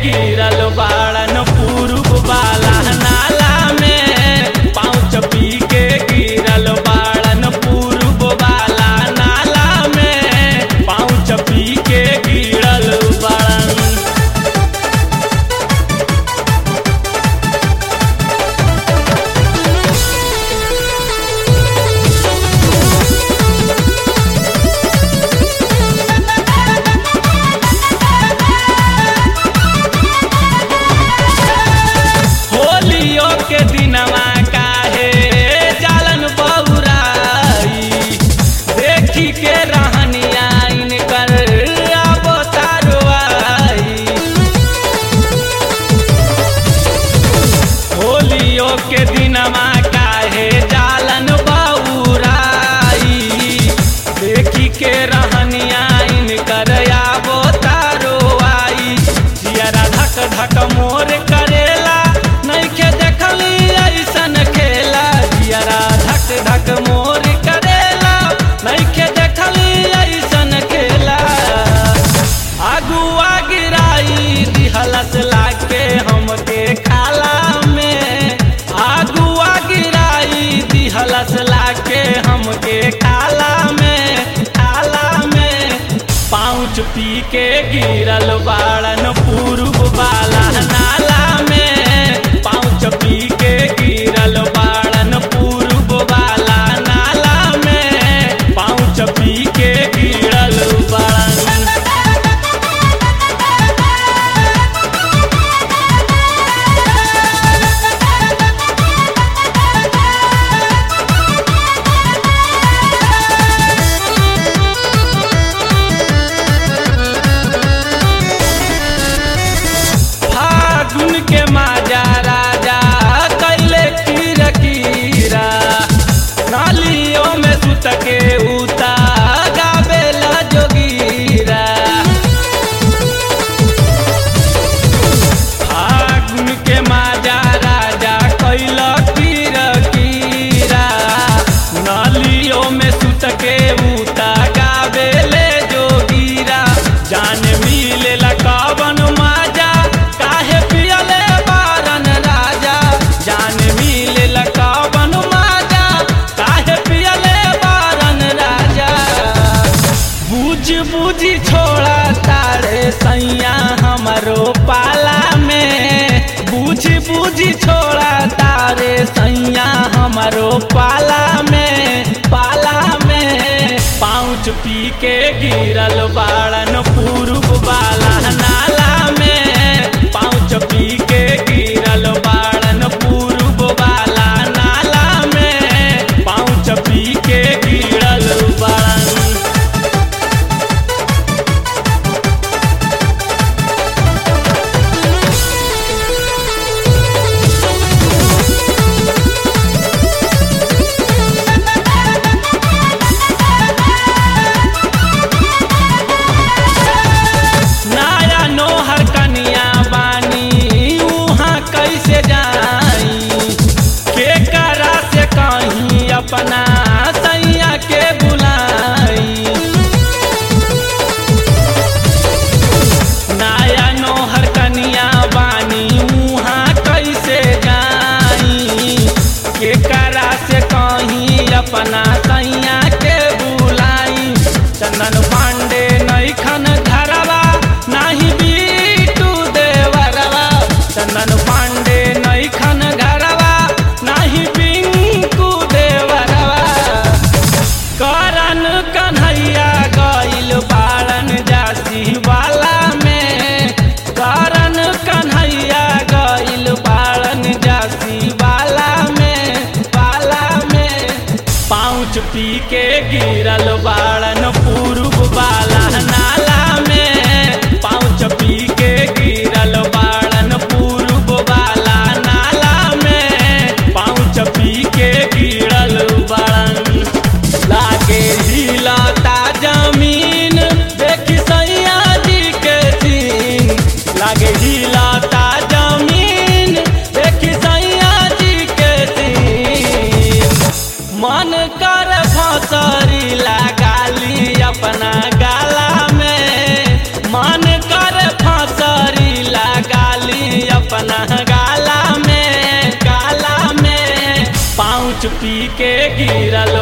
गिरल बाड़न पूर्व वाला नाला में पाँच पी के गिरल बाड़न पूर्व वाला नाला में पाँच पी के गिरल बाड़न होलियो के दिनवा काहे जालन बौराई देखी के रहनिया इनकर अब तारवाई होलियो के दिनवा काहे जालन बौराई देखी के रहनिया इनकर आबो तारवाई जियरा धक धक मोर करेला नइखे देखली ऐसन खेला जियरा धक धक मोर करेला नइखे देखली ऐसन खेला अगुआ गिराई दिहलस लागे हमके खाला में अगुआ गिराई दिहलस लागे हमके खाला में खाला में पाँच पी के गिरल बाड़न पूर्व वाला नाला में पाँच पी के गिरल बाड़न पूर्व वाला नाला में पाँच पी के गिरल बाड़न फागुन के माजा राजा कैले कीर कीरा नालियों में सुत के उता गावेला जोगीरा फागुन के माजा राजा कैल कीर कीरा नालियों में सुत के उता गावेले जोगीरा जान मिलेला कवन माजा काहे पियले बारन राजा जान मिलेला कवन माजा काहे पियले बारन राजा बुझ बुझी छोड़ा तारे सैया हमरो पाला में बुझ बुझी छोड़ा तारे सैया हमरो पाला में पाला में पाँच पी के गिरल बाड़न पूर्व वाला नाला में पाँच पी के गिरल बाड़न पूर्व वाला नाला में पाँच पी के गिरल बाड़न अपना गाला में गाला में पाँच पी के गिरल